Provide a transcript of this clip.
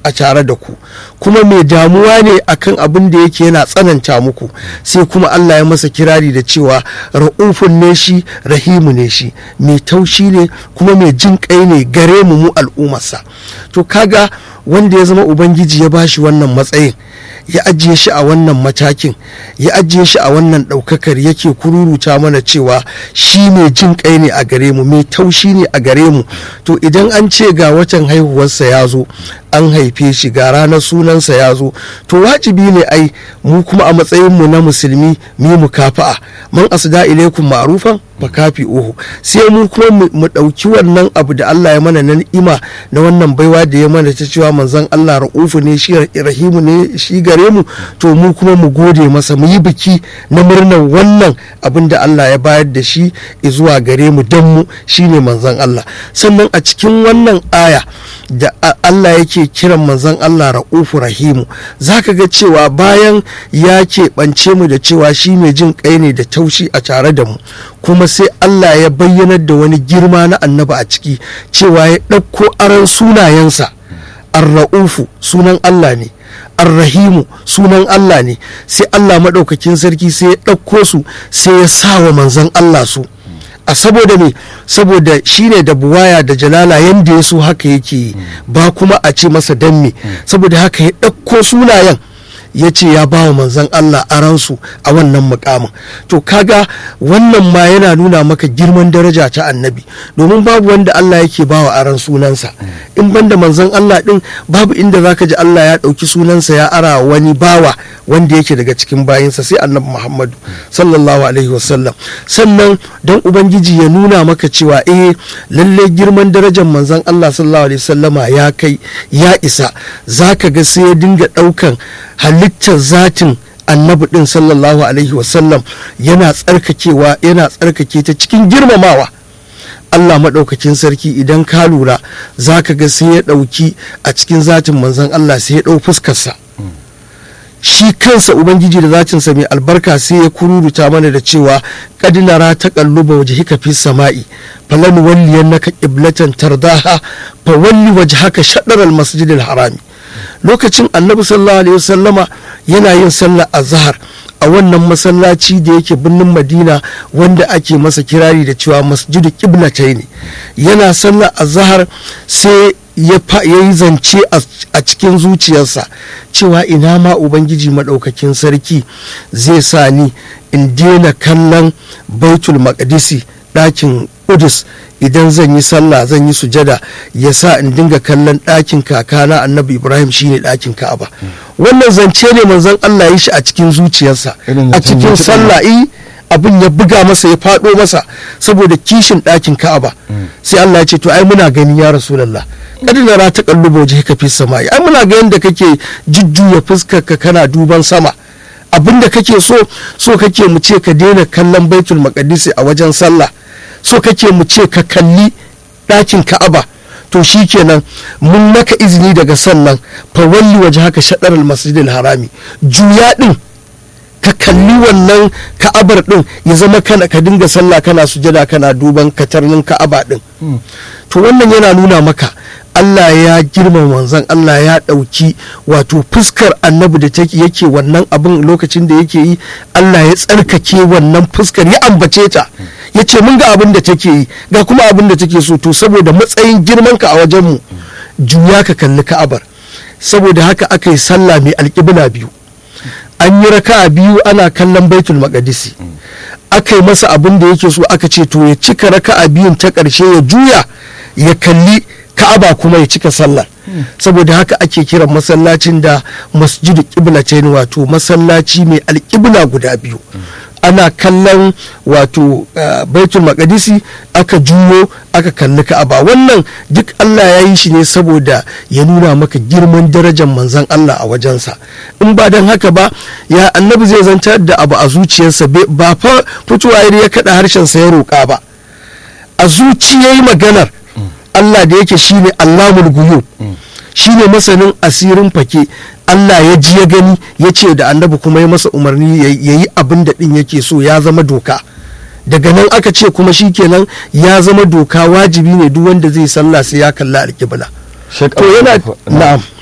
a tare da ku kuma mai damuwa ne akan abin da yake yana tsananta muku sai kuma Allah ya masa kirari da cewa ra'ufun ne shi rahimu ne shi mai taushi ne kuma mai jin kai ne gare mu mu al'ummarsa to kaga wanda ya zama ubangiji ya bashi wannan matsayin ya ajiye shi a wannan matakin ya ajiye shi a wannan ɗaukakar yake kururuta mana cewa shi mai jin kai ne a gare mu mai taushi ne a gare mu to idan an ce ga watan haihuwarsa ya zo an haife shi ga ranar sunansa ya zo to wajibi ne ai mu kuma a matsayinmu na musulmi mu mu kafa'a man asda ilaikum ma'rufan fa kafi uhu sai mu kuma mu ɗauki wannan abu da Allah ya mana na ni'ima na wannan baiwa da ya mana ta cewa manzon Allah ra'ufu ne shi rahimu ne shi gare mu to mu kuma mu gode masa mu yi biki na murnar wannan abin da Allah ya bayar da shi zuwa gare mu dan mu shine manzon Allah sannan a cikin wannan aya da Allah yake kiran manzon Allah ra'ufu rahimu zaka ga cewa bayan ya keɓance mu da cewa shi mai jin kai ne da taushi a tare da mu kuma sai Allah ya bayyanar da wani girma na annaba a ciki cewa ya ɗauko aron sunayensa ar-ra'ufu sunan Allah ne arrahimu sunan Allah ne sai Allah maɗaukakin sarki sai ya ɗauko su sai ya sa wa manzon Allah su a saboda me saboda shine da buwaya da jalala yanda ya so haka yake ba kuma a ce masa dan me saboda haka ya ɗauko sunayen ya ce ya ba wa manzan Allah aransu a wannan mukamin to kaga wannan ma yana nuna maka girman daraja ta annabi domin babu wanda Allah yake ba wa aran sunansa in banda manzan Allah din babu inda zaka ji Allah ya ɗauki sunansa ya ara wani bawa wanda yake daga cikin bayinsa sai annabi Muhammadu sallallahu alaihi wasallam sannan dan ubangiji ya nuna maka cewa eh lalle girman darajar manzan Allah sallallahu alaihi wasallama ya kai ya isa zaka ga sai ya dinga ɗaukan halittar zatin annabi din sallallahu alaihi wasallam yana tsarkakewa yana tsarkake ta cikin girmamawa Allah maɗaukakin sarki idan ka lura za ka ga sai ya ɗauki a cikin zatin manzon Allah sai ya ɗau fuskarsa shi kansa ubangiji da zatinsa mai albarka sai ya kururuta mana da cewa kadinara ta kalluba waje hika fi sama'i falan walliyan naka qiblatan tardaha fa walli wajhaka shadar al-masjid al-harami lokacin annabi sallallahu alaihi wasallama yana yin sallar azhar a wannan masallaci da yake birnin madina wanda ake masa kirari da cewa masjidu qiblatai ne yana sallar azhar sai ya yi zance a cikin zuciyarsa cewa ina ma ubangiji maɗaukakin sarki zai sa ni in daina kallon baitul maqdisi ɗakin Udus idan zan yi sallah zan yi sujada ya sa in dinga kallon ɗakin kakana annabi ibrahim shine ɗakin ka'aba wannan zance ne manzon allah ya shi a cikin zuciyarsa a cikin sallah abin ya buga masa ya faɗo masa saboda kishin ɗakin ka'aba sai allah ya ce to ai muna gani ya rasulallah kada na rata kallubo je ka fi sama ai muna ga yadda kake jujjuya fuskar ka kana duban sama abin da kake so so kake mu ce ka daina kallon baitul maqdisi a wajen sallah so kake mu ce ka kalli ɗakin ka'aba to shi kenan mun maka izini daga sannan fa walli waje haka shaɗar masjidil harami juya ɗin ka kalli wannan ka'abar ɗin ya zama kana ka dinga sallah kana sujada kana duban katarnin ka'aba ɗin to wannan yana nuna maka Allah ya girma manzon Allah ya ɗauki wato fuskar annabi da take yake wannan abin lokacin da yake yi Allah ya tsarkake wannan fuskar ya ambace ta ya ce mun ga abin da take yi ga kuma abin da take so to saboda matsayin girmanka a wajenmu juya ka kalli ka'abar saboda haka aka yi sallah mai alƙibla biyu an yi raka'a biyu ana kallon baitul maqdisi aka yi masa abin da yake so aka ce to ya cika raka'a biyun ta ƙarshe ya juya ya kalli ka'aba kuma ya cika sallar saboda haka ake kiran masallacin da masjidu qiblatain wato masallaci mai alƙibla guda biyu ana kallon wato baitul maqdisi aka juyo aka kalli ka'aba wannan duk Allah ya yi shi ne saboda ya nuna maka girman darajar manzon Allah a wajensa in ba don haka ba ya annabi zai zantar da abu a zuciyarsa ba fa fitowa ya kaɗa harshensa ya roƙa ba a zuciyayi maganar Allah da yake shine Allahul guyub shine masanin asirin fake Allah ya ji ya gani ya ce da annabi kuma ya masa umarni ya yi abin da ɗin yake so ya zama doka daga nan aka ce kuma shikenan ya zama doka wajibi ne duk wanda zai sallah sai ya kalla alƙibla to yana na'am